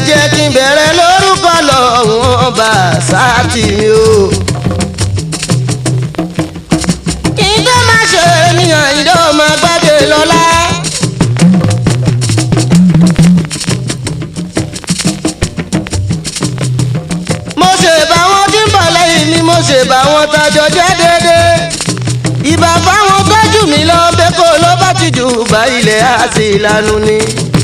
jẹ́ kí n bẹ̀rẹ̀ lórúkọ lọ́wọ́n ọba sáàtì mi o. kí n tó má ṣe ènìyàn ìdó máa gbàgbé lọ́la. mo ṣe bá wọn tí ń bọ̀ lẹ́yìn mi mo ṣe bá wọn tajọ jẹ́ déédéé. ìbá fáwọn gbájú mi lọ bẹ́ẹ̀ kó ló bá ti jù bá ilẹ̀ àti ìlànà ni.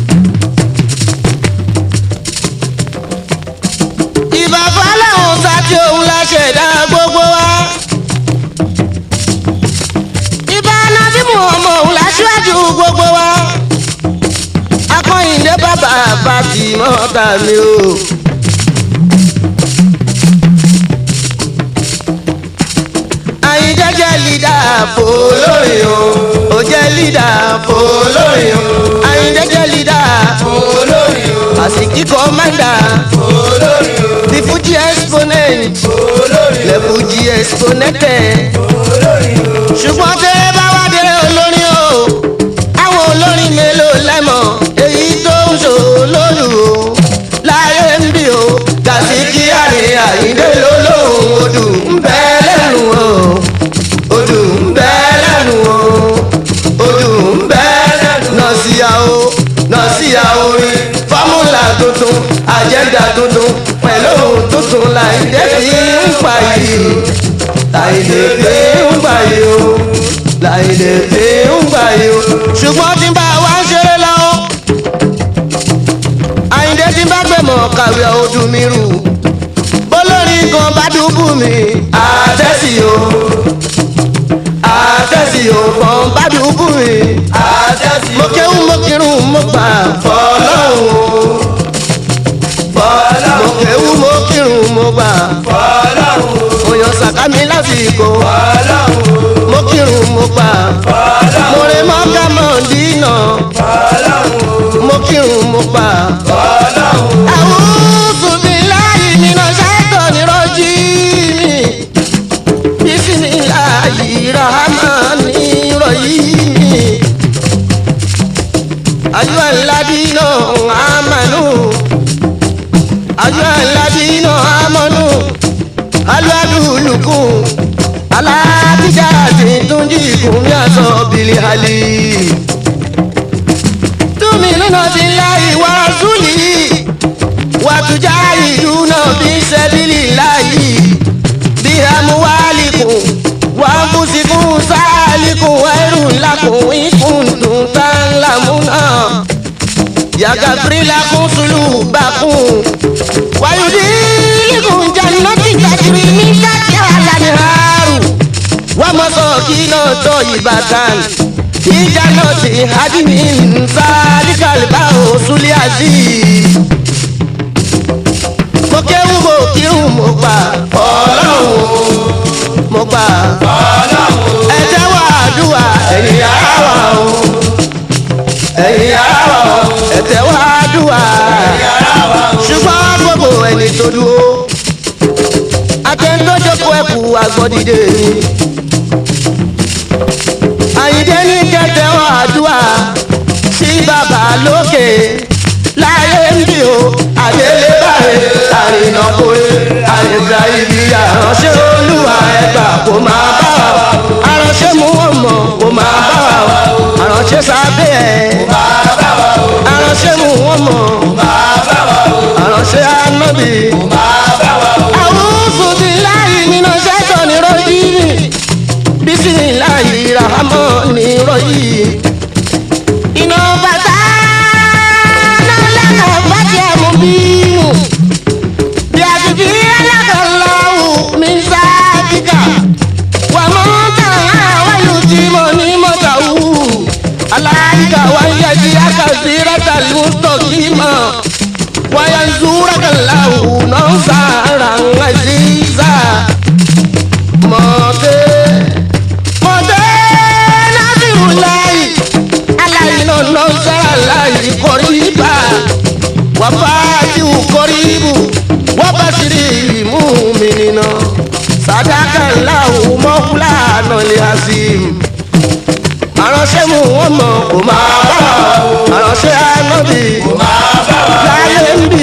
ìbàbá làwọn sáti òun la ṣẹ̀dá gbogbo wa. ìbá nàbí ọmọ òun la ṣíwájú gbogbo wa. akọ́yìndé bàbá bàtì mọ́ta mi o. àyíjẹ́ jẹ́ lídà fòlórí o. ó jẹ́ lídà fòlórí o. àyíjẹ́ jẹ́ lídà fòlórí o. àsìkí kọ́mándà fòlórí o the fuji exponent le fuji exponente ṣùgbọ́n tẹ́ ẹ bá wá dé olórin o àwọn olórin mélòó lẹ́mọ̀ èyí tó ń ṣò lóru o láyé ń bí o gàsíkí àrè àyíndé lólóhùn odù ń bẹ lẹ́nu o odù ń bẹ lẹ́nu o odù ń bẹ lẹ́nu nọ̀síyà o nọ̀síyà orin fọ́múlà tuntun àjẹ́ndà tuntun pẹ̀lú ohun tuntun láìdé fi ń pa yìí láìdé fi ń pa yìí o láìdé fi ń pa yìí o. ṣùgbọ́n tí n bá wá ń ṣeré lọ́wọ́ àyíndé tí n bá gbé mọ̀ kàwé ọdún mi rù bólórí kan bá dúbù mi àtẹ́sí o àtẹ́sí o kan bá dúbù mi àtẹ́sí o mo kéwù mo kírun mo gbà fọlọ́hún mo kéwú mo kírun mo gbà. mo yan sàkámi lásìkò. mo kírun mo gbà. mo rè mọ́ká mọ́ dínà. mo kírun mo gbà. A'udhu billahi minash shaitani rajim. Bismillahir rahmanir rahim. Ayyuhal ladina amanu àjọ aládìínà amọ́nù aládùúlùkùn aládìjà àti túnjí ìkùn ní aṣọ bìlì àlè. túmí lónà ti la ìwà súlì wàtújà ìlú náà bí sẹ́bìlì láàyè bí amúwálìkùn wà bùsìkùn sáàlìkùn ẹrù ńlákùn ìkùntùn tá ńlá múná yagafirila kun sulu bakun wayudiligun jannati tajiri min tahtiha al-anharu wa masakina tayyibatan fi jannati adnin zalikal fawzul azim. mo kéwú mo kírun mo gbà ọlọ́run mo gbà ẹ tẹ́wọ́ àdúrà ẹ̀yìn ara wa o ẹ̀yin ara wa o ẹ̀tẹ̀ wá dùwà ṣùgbọ́n gbogbo ẹni tó dúró akẹ́ńtọ́jọ́kọ̀ ẹ̀kú agbọ́dìde ni àyíndé ní kẹtẹ wá dùwà sí bàbá lókè láyé ń bí o àdélé báyìí àrìnàkóyè àyèbá ibi àránṣẹ́ olúwa ẹgbà kó máa bá wa àránṣẹ́ mú wọn mọ̀ kó máa bá wa àránṣẹ́ sábẹ́ ẹ̀ àránṣẹ́ mú wọn mọ̀ àránṣẹ́ ànábì. A'udhu billahi minash shaitani rajim bismillahir rahmanir rahim. iná bàtà náà lẹ́nu bàtì ẹ̀mú bínú bí a ti fi alákànláwù mi sáàdìgà wà mọ́ tàn àwọn yóò ti mọ̀ ní mọ́tàwù aláìka wà ń yẹji akásí rẹ́tàlí mùsùlùmí mọ̀ wáyà ń zúra kànláwù náà sára ń àzíza mọ̀tẹ́ mọ̀tẹ́ násìrù láì aláìná náà sára láì kọ́ríbà wàfáàtìwù kọ́ríbù wàbàṣírí ìmú mi nínà sàdákà ńláwù mọ́kúlá nàlẹ́ àzìm àránṣẹ́ mú wọn mọ̀ kó máa bá wa àránṣẹ́ ànábì kó máa bá wa láyé ń bì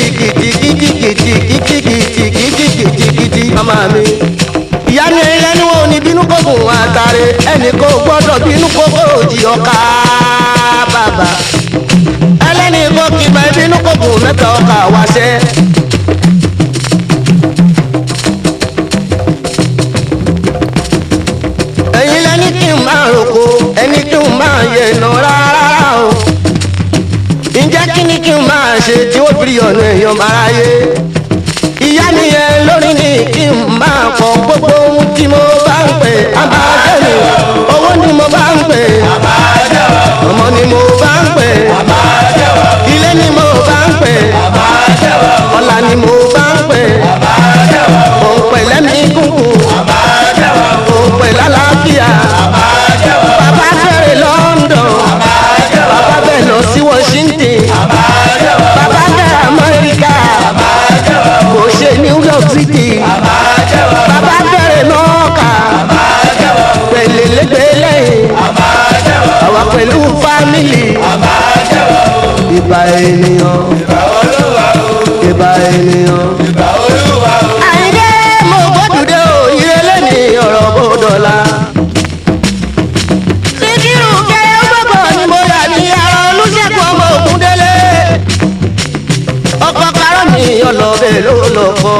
kìtìkìtìkìtìkìtìkìtìkìtìkìtì màmá mi. ìyá ni ẹni wọn ò ní bínú kókò àtàrẹ ẹnì kò gbọ́dọ̀ bínú kókò òjì ọ̀ka bàbá. ẹlẹ́ni kò kì í bá bínú kókò mẹ́ta ọkà wáṣẹ́. ẹ̀yin lẹ́ni kí n máa roko ẹni kí n máa yẹ iná rárá o ǹjẹ́ kí ni kí n máa ṣe tí ó fi ọ̀nà èèyàn máa yé ìyá nìyẹn lórí ni kí n máa kọ gbogbo ohun tí mo bá ń pè abájẹ́ mi owó ni mo bá ń pè ọmọ ni mo bá ń pè ilé ni mo bá ń pè ọlá ni mo bá ń pè òun pẹ̀lẹ́ mi kúkú òun pẹ̀lẹ́ àlàáfíà bàbá fẹ́rẹ̀ London bàbá bẹ̀ lọ sí Washington bàbá bẹ̀ Amẹ́ríkà kò ṣe New York City bàbá bẹ̀rẹ̀ nọ́ọ̀kà pẹ̀lẹ́lẹ́gbẹ̀lẹ́ àwa pẹ̀lú fámìlì ìbà ènìyàn ìbà ènìyàn. àyìnbé mo gbódùdé o ìrẹ̀lẹ̀ ní ọ̀rọ̀ bòdọ̀la. síkírù kẹrẹ gbogbo ni mo rà ní ara olùṣègùn ọmọ ògúndélé. ọkọ̀ karọ́ mi ọlọ́bẹ̀ ló lọ kọ́.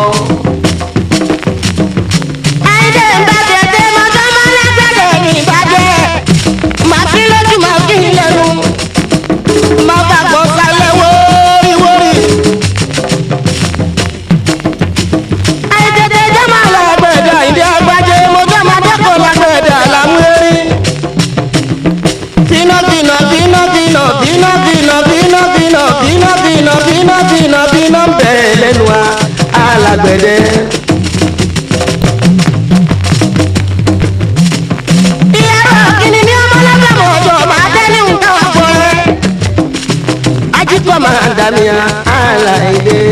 àyìnbé ń bá tètè mọ́tọ́ mọ́ lágbàdo ní ìbàjẹ́. màá kí lójú màá kí lẹ́nu. máa bá gbọ́ sálẹ̀ wóríwórí. àìtètè jẹ́ máa lọ gbẹ̀dẹ̀ ìdí agbájé mo jẹ́ máa dẹ́kun lágbẹ̀dẹ̀ àlámúrérí. bínú bínú bínú bínú bínú bínú bínú bínú bínú bínú bínú bínú bínú bẹ̀rẹ̀ lẹ́nu wa alágbẹ̀dẹ. ìyàrá kìíní ní ọmọ lábàmọ̀ ọjọ́ máa tẹ́ ní nǹkan àpọ̀rẹ́. ajíkọ̀ máa dàmíà àlàyé.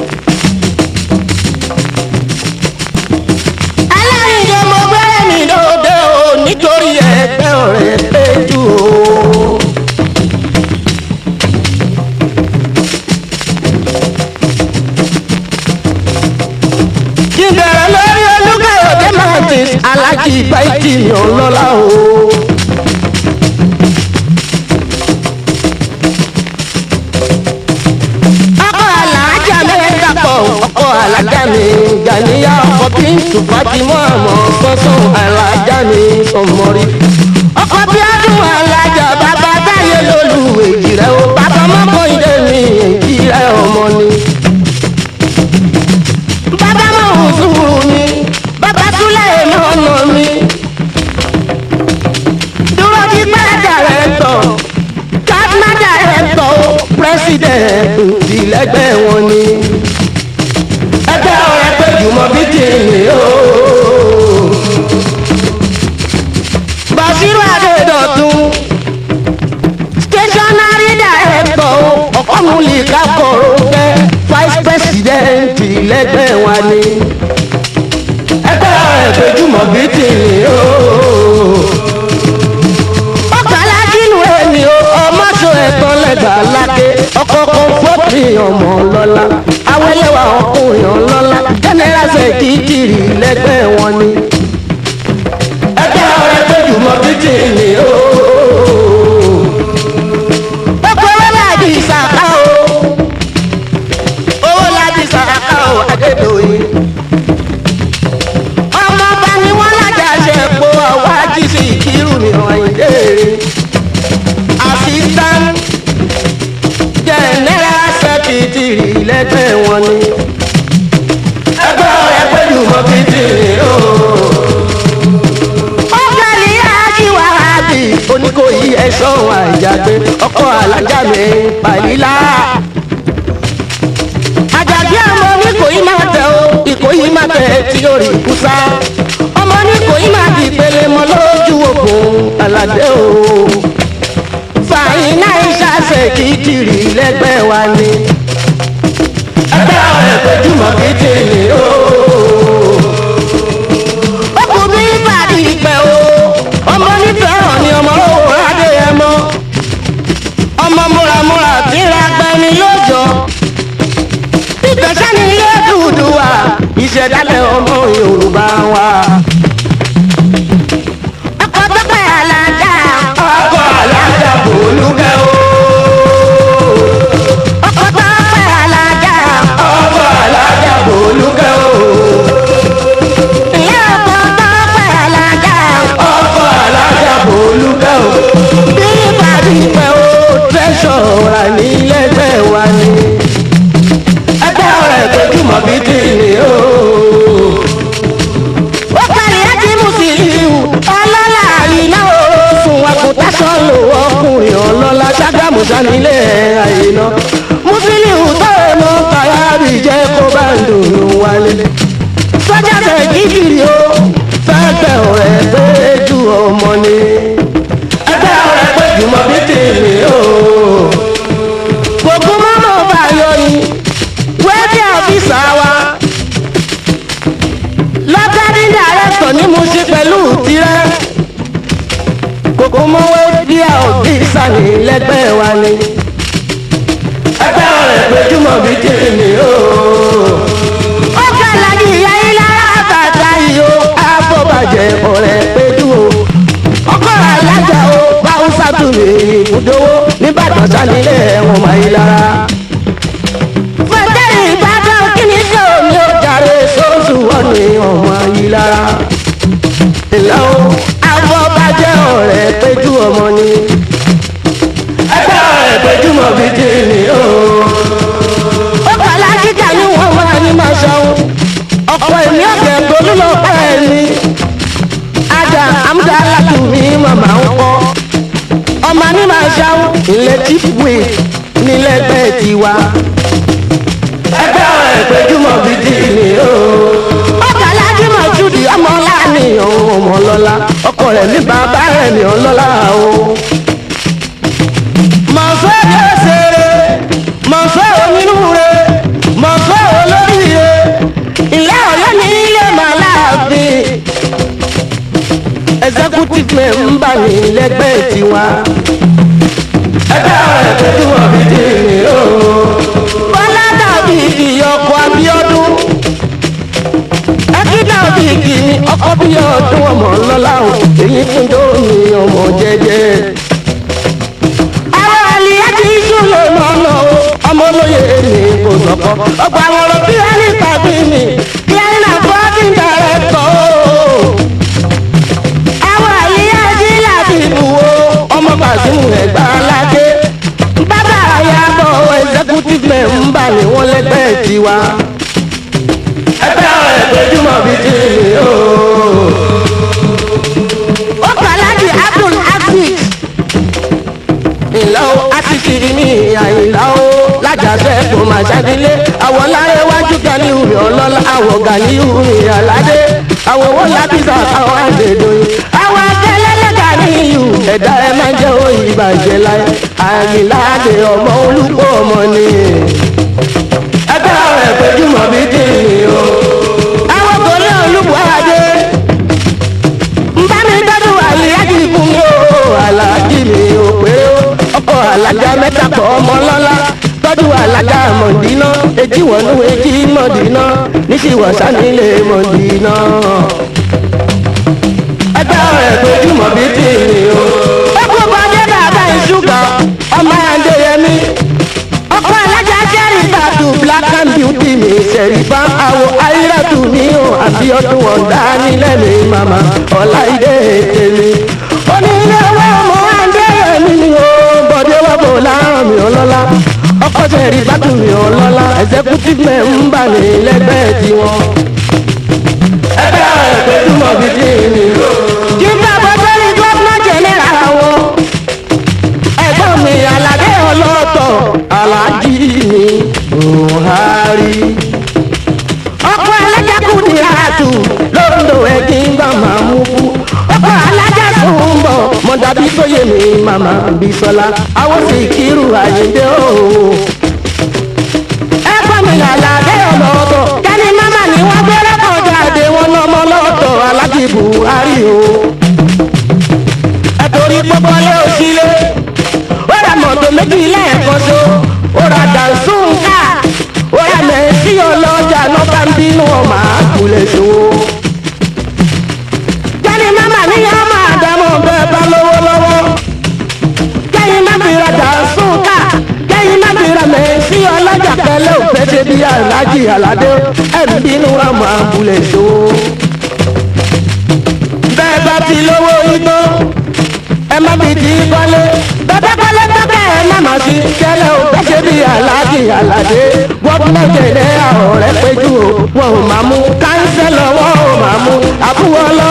aláìjọ mo gbẹ́rẹ́ mi lóde o nítorí ẹgbẹ́ ọ̀rẹ́ péjú o. kí n bẹ̀rẹ̀ lórí olúkàyọ̀dé martins alájí báyìí mi ò lọ́la o. ọkọ alájà mẹ́ta pọ̀ ọkọ alájà mi gàníyà ọkọ bíntù fatimọ́ àmọ́ sọ́sọ́ alájà mi sọmọrí. ọkọ bí adùn alájà bàbá táyé lólu èjì rẹ o bàbá mọ́kọ́ ilé mi èjì rẹ ọmọ ni. bàbá mọ̀ òṣùwù mi bàbá túlẹ̀ mọ́nà mi. dúró bí pẹ́ẹ́dà rẹ̀ tọ̀ kábínà dàrẹ́tọ̀ pírẹ́sìdẹ̀ntì ìlẹ́gbẹ́ wọn ni. ẹgbẹ́ ọ̀rẹ́ pé jùmọ̀ bí tèmi o. Bàṣírù Adédọ̀tun stationary director ọ̀kọ́mùlì kákọ̀rọ̀ fẹ́ vice president ìlẹ́gbẹ́ wọn ni. ẹgbẹ́ ọ̀rẹ́ pé jùmọ̀ bí tèmi o. lóbìnrin ọmọ lọ́la awẹ́lẹ́wà ọkùnrin ọlọ́lá jẹ́nẹ́rásẹ̀ kìkìrì lẹ́gbẹ́ wọn ni. ẹgbẹ́ ọ̀rẹ́ tó jùmọ̀ títì ni ó. gbogbo owó láti ìsàká o owó láti ìsàká o adédọ̀yìn. ọmọ bá ní wọ́n lájà ṣe po ọwọ́ àjíṣe ìkírù mi ọ̀yìndé assistant general secretary lẹ́gbẹ́ wọn ni. ẹgbẹ́ ọ̀rẹ́ pẹ̀lú mọ́kìtìrì o. ọ̀gbẹ́ni ajíwá àbí oníkòyí ẹ̀ṣọ́ àjàgbé ọkọ̀ alájà mi pàlílà. àjàgbé ọmọ oníkòyí máa tẹ o ìkòyí máa tẹ tí ó rí kúsá. ọmọ oníkòyí máa di ìpele mọ́ lójú òkun aládé o fàyínà ìṣàṣẹ kìkìrì lẹ́gbẹ́ wa ni. ẹgbẹ́ ọ̀rẹ́ pẹ̀jùmọ̀ kìtìrì o. ọkùnrin ìbàdí ìpẹ́ o. ọmọ nífẹ̀ẹ́ ni ọmọ owó adéyẹmọ. ọmọ múramúra tí ra gbẹni lójọ. ìtẹ̀sẹ̀ ni ilé dúdú wa ìṣẹ̀dálẹ̀ ọmọ yorùbá wa. ọkọ̀ tó pẹ́ àlàjá. ọkọ̀ àlàjá bòlúkẹ́ o. ọkọ̀ tó pẹ́ àlàjá. ọkọ̀ àlàjá bòlúkẹ́ o. ìyá ọkọ̀ tó pẹ́ àlàjá. ọkọ̀ àlàjá bòlúkẹ́ o. bí ìbàdí pẹ́ o tẹ́sán ra ní lẹ́gbẹ̀ẹ́ wa ni. ẹgbẹ́ ọ̀rẹ́ tójúmọ̀ bíi tìǹbì o ó parí láti Musiliu ọlọ́lá àyìnlá òfun àkùtàṣọ lò ọkùnrin ọlọ́lá ṣàgámù sanilé àyìnlá Musiliu tọ́wọ́ mọ́ kàyábì jẹ́ kó bá ń dùn wálé. sọ́jà tẹ̀ kíkiri o fẹ́ẹ́ ọ̀rẹ́ pé ju ọmọ ni. ẹgbẹ́ ọ̀rẹ́ pé jùmọ̀ bí tèmi o. gbogbo mọ́mọ́ bá yọ ni wẹ́ẹ́dì ọ̀fíìsà wa lọ́tàrí dàrẹ́tọ̀ ni mo ṣe pẹ̀lú tirẹ̀. kòkó mọ́wé bí a ò bí sani lẹ́gbẹ́ wa ni. ẹgbẹ́ ọ̀rẹ́ péjúmọ̀ bí tèmi o. ó kàlà ní ìyá yín lára bàtà yìí o. àbọ̀bàjẹ́ ọ̀rẹ́ péjú o. ọkọ̀ alájà o báwùsà tún lè ibùdówó nìbàdàn sanilé ẹ̀wọ̀n máa yí lára. fẹ́tẹ́ ìbàdàn kí ni sọ mi ò jàre sóṣù wọ́n ní ọmọ yìí lára. ìlà o àbọ̀bàjẹ́ ọ̀rẹ́ péjú ọmọ ni. ẹgbẹ́ ọ̀rẹ́ péjú mọ̀ bí tèmi o. ó kàlá kíkà ní wọ́n máa ní máa ṣàwọn. ọ̀pọ̀ èmi ọ̀kẹ́ tolú lọ pẹ́ mi. ajá amúdá alátùmí màmá ń kọ́. ọmọ ní máa ṣàwọn ilẹ̀ chief wait nílẹ̀gbẹ́ tiwa. ẹgbẹ́ ọ̀rẹ́ péjúmọ̀ bí tèmi o. ọkọ̀ alájùmọ̀ jùdí ọmọ láàánìyàn ọmọ lọ́la ọkọ rẹ̀ ní bàbá rẹ̀ ní ọlọ́lá o. mọ̀fẹ́ lọ́sẹ̀rẹ̀ mọ̀fẹ́ onínúure mọ̀fẹ́ olóríire ilé ọ̀yọ́ ní ilé màláàfin executive member ní lẹ́gbẹ́ tiwa. ẹgbẹ́ ọ̀rẹ́ péjúmọ̀ bí tèmi o. bọ́lá dàbí ìyọkọ̀ Abíọ́dún ẹkídà òbíkì ni ọkọ bí ọdún ọmọ lọ́la o èyí fún dóòmì ọmọ jẹjẹ. àwọn àlìyá ti ṣúlẹ̀ lọ́nà o ọmọ olóye mi kò sọ̀kọ́ ọgbà àwọn ọ̀rọ̀ bí wọ́n ní tàbí mi bí ẹni náà bọ́ sí dàrẹ́tọ̀ o. àwọn àlìyá jí láti bù o ọmọ bàṣímù ẹ̀gbá aládé bàbá àyàbọ̀ executive member ni wọ́n lẹ́gbẹ̀ẹ́ tiwa ẹgbẹ́ ọ̀rẹ́ péjúmọ̀ bíi tèmi o. ó kọ́ láti Abdul Aziz. ìlà o àtìkiri ní àyìnlá o lájàṣẹ́ kò máa ṣàdílé àwọ̀ láyé wájú gani ìhùmí ọlọ́lá àwọ̀ gani ìhùmí aládé àwọ̀ owó láti sàkáwọ́ àgbèdòyìn àwọ̀ akẹ́lẹ́lẹ́ gani ìhù ẹ̀dá ẹ máa jẹ́ òyìn ìbàjẹ́ láyé àyìnláde ọmọ olùkọ́ ọmọ ni ẹgbẹ́ ọ̀rẹ́ péjúmọ̀ bíi tèmi o. àwọn kò ní olùwádé nbá mi dọ́dún àlìyájì fún mi o aláàjì mi ò pé o ọkọ̀ alájà mẹ́ta pọ̀ ọmọ lọ́lá tọ́jú alájà èjì wọnú èjì mọ̀dínà níṣìwọ̀sá nílé mọ̀dínà. ẹgbẹ́ rẹ̀ tójúmọ̀ bí tìrì o. ó kó bọ́dé bàbá ìṣúgà ọmọ ẹ̀ndẹ̀yẹmí. ọkọ alájà jẹ́rìí tàdù black and beauty mi ṣẹ̀rífà àwọ̀ ayírátù mi ò àbí ọdún ọ̀dá nílẹ̀ mi màmá ọ̀la ìdè tèmi. onílé owó ọmọ ẹ̀ndẹ̀yẹmí ni o bọ̀dé wà bò láàrán mi ọlọ́lá ọkọ ṣẹ̀rí bàtù mi ọlọ́lá executive member ní lẹ́gbẹ̀ẹ́ tiwọn. ẹgbẹ́ rẹ̀ pé túmọ̀ bí tí mi. kí n bá bọ́ sórí gómìnà jẹ́nẹ́ra wọn. ẹ̀gbọ́n mi aládé ọlọ́tọ̀ alájí mi buhari. ọkọ alájà kù ní àtù lóńdó ẹ̀gbìn bá máa mú kú. ọkọ alájà tó ń bọ̀ mọ̀dàbí tó yé mi màmá bisola àwọn sì kírù àyíndé òun ẹ̀gbọ́n mi làlàdé ọlọ́tọ̀ kẹ́ni mama ni wọ́n gbé lẹ́kọ̀ọ́ jáde wọn lọ́mọ lọ́tọ̀ alájí buhari o. ẹ̀tọ́rí pọ́pọ́lé òsílẹ̀ ó ra mọ̀tò méjì lẹ́ẹ̀kan so ó ra dànsúnkà ó ra mẹ́sì ọlọ́jà lọ́ba ń bínú ọmọ àkùlẹ̀ ṣòwò. kẹ́ni mama ni yóò máa dámọ̀ bẹ́ẹ̀ bá lówó lọ́wọ́ kẹ́yìn má fi ra dànsúnkà kẹ́yìn má fi ra mẹ́sì ọlọ́jà pẹ̀lẹ́ òfẹ́ ṣe bí aláàjì aládé ẹ̀ ń bínú ọmọ àkùlẹ̀ ṣòwò. bẹ́ẹ̀ bá ti lówó igbó ẹ má fi ti kọ́lé bẹ́ẹ̀ kọ́lé tọ́kẹ́ ẹ má má sí kẹ́lẹ́ òfẹ́ ṣe bí aláàjì aládé gọ́ọ̀mẹ̀ntì ní ọ̀rẹ́ péjú o wọn ò máa mú kánsẹ́lọ̀ wọn ò máa mú àbúrò ọlọ́